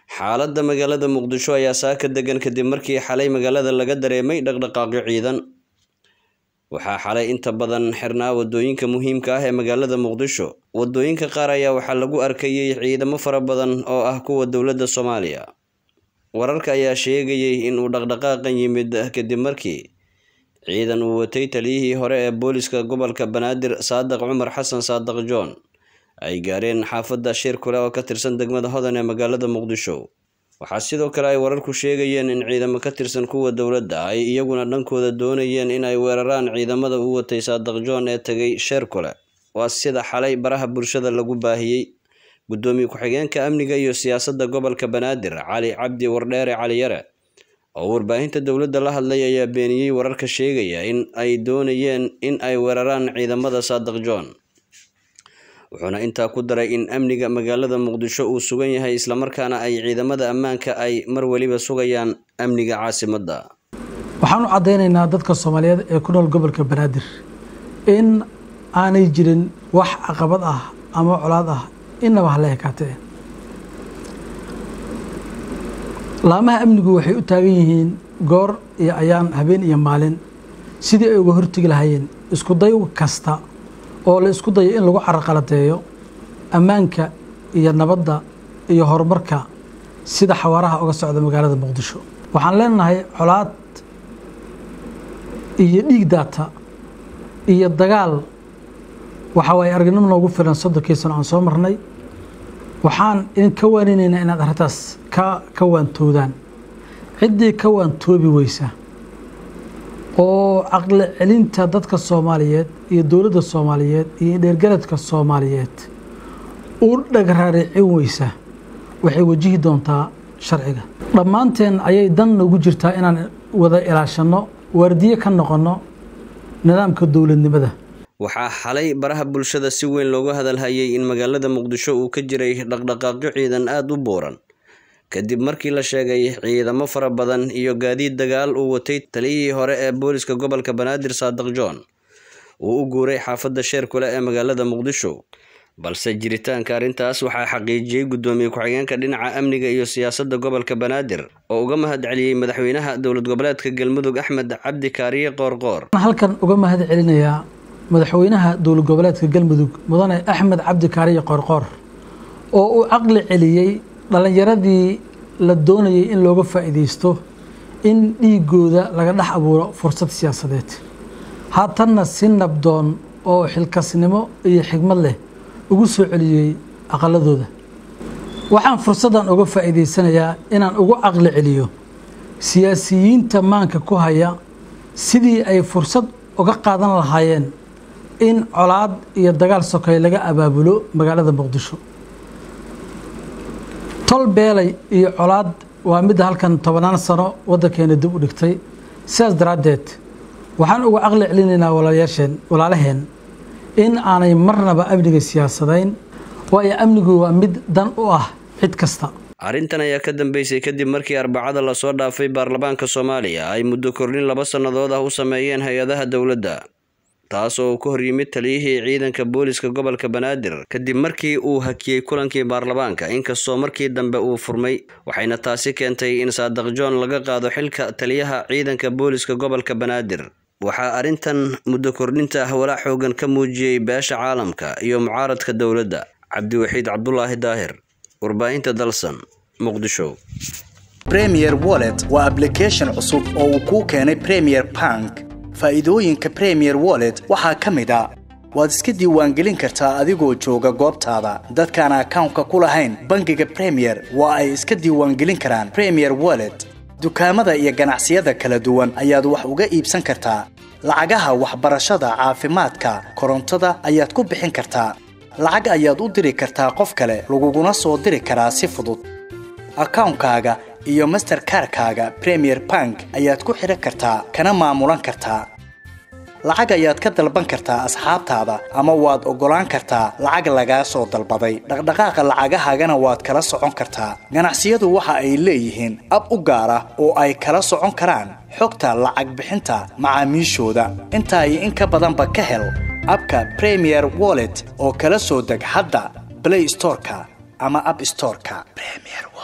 xaaladda magaalada muqdisho ayaa saaka degan kadib markii xalay magaalada laga dareemay dhaqdhaqaaqyo ciidan waxaa xalay inta badan xirnaa wadooyinka muhiimka ah ee magaalada muqdisho wadooyinka qaar ayaa waxaa lagu arkayay ciidamo fara badan oo ah kuwa dowladda soomaaliya wararka ayaa sheegayay inuu dhaqdhaqaaqan yimid kadib markii ciidan uu watay taliyihii hore ee booliska gobolka banaadir saadiq cumar xasan saadiq john ay gaareen xaafadda shir kule oo ka tirsan degmada hodan ee magaalada muqdisho waxaa sidoo kale ay wararku sheegayeen in ciidamo ka tirsan kuwa dowladda ay iyaguna dhankooda doonayeen in ay weeraraan ciidamada uu watay saadiq john ee tegay sheer kule waa sida xalay baraha bulshada lagu baahiyey guddoomiye ku-xigeenka amniga iyo siyaasadda gobolka banaadir cali cabdi wardheere cali yare oo warbaahinta dowladda la hadlay ayaa beeniyey wararka sheegaya in ay doonayeen in ay weeraraan ciidamada saadiq john wuxuuna intaa ku daray in amniga magaalada muqdisho uu sugan yahay islamarkaana ay ciidamada ammaanka ay mar weliba sugayaan amniga caasimadda waxaan u caddaynaynaa dadka soomaaliyeed ee ku nool gobolka banaadir in aanay jirin wax caqabad ah ama colaad ah inaba hala ekaatee laamaha amnigu waxay u taagan yihiin goor iyo ayaan habeen iyo maalin sidii ay uga hortegi lahaayeen isku day kasta oo la isku dayo in lagu caraqaladeeyo ammaanka iyo nabadda iyo horumarka sida xawaaraha uga socda magaalada muqdisho waxaan leenahay colaad iyo dhiig daata iyo dagaal waxa waaye aragnimo noogu filan soddonkii sano aan soo marnay waxaan idin ka waaninaynaa inaad arrintaas ka ka waantoodaan ciddii ka waantoobi weysa oo caqli celinta dadka soomaaliyeed iyo dowladda soomaaliyeed iyo dheergaradka soomaaliyeed u dhagraaricin weysa waxay wajihi doontaa sharciga dhammaanteen ayay dan nagu jirtaa inaan wada ilaashanno waardiye ka noqonno nidaamka dowladnimada waxaa xalay baraha bulshada si weyn looga hadalhayay in magaalada muqdisho uu ka jiray dhaqdhaqaaqyo ciidan aada u buuran kadib markii la sheegay ciidamo fara badan iyo gaadiid dagaal uu watay taliyihii hore ee booliska gobolka banaadir saadiq john uu u guuray xaafadda sheer kule ee magaalada muqdisho balse jiritaanka arrintaas waxaa xaqiijiyey guddoomiye ku-xigeenka dhinaca amniga iyo siyaasadda gobolka banaadir oo uga mahad celiyey madaxweynaha dowlad goboleedka galmudug axmed cabdi kaariye qoorqoor halkan uga mahad celinayaa madaxweynaha dowlad goboleedka galmudug mudane axmed cabdi kaariye qoorqoor oo uu caqli celiyey dhallinyaradii la doonayay in looga faa'iidaysto in dhiigooda laga dhex abuuro fursad siyaasadeed haatanna si nabdoon oo xilkasnimo iyo xigmad leh ugu soo celiyey aqaladooda waxaan fursaddan uga faa'iidaysanayaa inaan ugu caqli celiyo siyaasiyiinta maanka ku haya sidii ay fursad uga qaadan lahaayeen in colaad iyo dagaal sokay laga abaabulo magaalada muqdisho tol beelay iyo colaad waa midda halkan tobannaan sano waddankeena dib u dhigtay sidaas daraaddeed waxaan uga caqli celinaynaa walaalayaasheen walaalaheen in aanay marnaba amniga siyaasadayn waayo amnigu waa mid dan u ah cid kasta arrintan ayaa ka dambeysay kadib markii arbacada lasoo dhaafay baarlamaanka soomaaliya ay muddo kordhin laba sannadood ah u sameeyeen hay-adaha dowladda taas oo uu ka hor yimid taliyihii ciidanka booliska gobolka banaadir kadib markii uu hakiyey kulankii baarlamaanka inkastoo markii dambe uu furmay waxayna taasi keentay in saadiq john laga qaado xilka taliyaha ciidanka booliska gobolka banaadir waxaa arrintan muddo kordhinta ah walaac xoogan ka muujiyey beesha caalamka iyo mucaaradka dowladda cabdiwaxiid cabdulaahi daahir warbaahinta dalsan muqdisho premier wallet waa ablication cusub oo uu kuu keenay premier bank faa'iidooyinka premier wallet waxaa ka mid a waad iska diiwaangelin kartaa adigoo jooga goobtaada dadkaan akawnka ku lahayn bangiga premier waa ay iska diiwaangelin karaan premier wallet dukaamada iyo ganacsiyada kala duwan ayaad wax uga iibsan kartaa lacagaha waxbarashada caafimaadka korontada ayaad ku bixin kartaa lacag ayaad u diri kartaa qof kale laguguna soo diri karaa si fudud akawnkaaga iyo masterkarkaaga premier bank ayaad ku xidhan kartaa kana maamulan kartaa lacag ayaad ka dalban kartaa asxaabtaada ama waad oggolaan kartaa lacag lagaa soo dalbaday dhaqdhaqaaqa lacagahaagana waad kala socon kartaa ganacsiyadu waxa ay leeyihiin ab u gaar ah oo ay kala socon karaan xogta lacag bixinta macaamiishooda intaa iyo in ka badanba ka hel abka premier wallet oo kala soo deg hadda blay storeka ama ab storeka